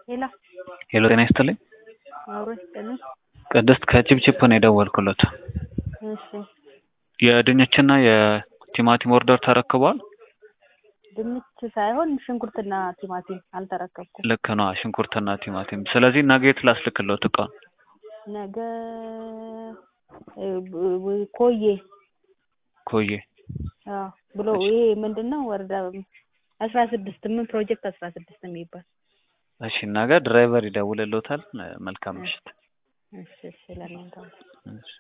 ሄሎ ሄሎ ጤና ይስጥልኝ። አብሮ ይስጥልኝ። ቅድስት ከቺፕቺፕ ነው የደወልኩለት። እሺ የድንችና የቲማቲም ኦርደር ተረክቧል? ድንች ሳይሆን ሽንኩርትና ቲማቲም አልተረከብኩም። ልክ ነው፣ ሽንኩርትና ቲማቲም። ስለዚህ ነገ የት ላስልክለት እቃ? ነገ እ ብ- ብ- ኮዬ ኮዬ አዎ ብሎ ይሄ ምንድን ነው ወረዳ አስራ ስድስት ምን ፕሮጀክት አስራ ስድስት የሚባል እሺ፣ ነገ ድራይቨር ይደውልልዎታል። መልካም ምሽት። እሺ እሺ ለእናንተ እሺ።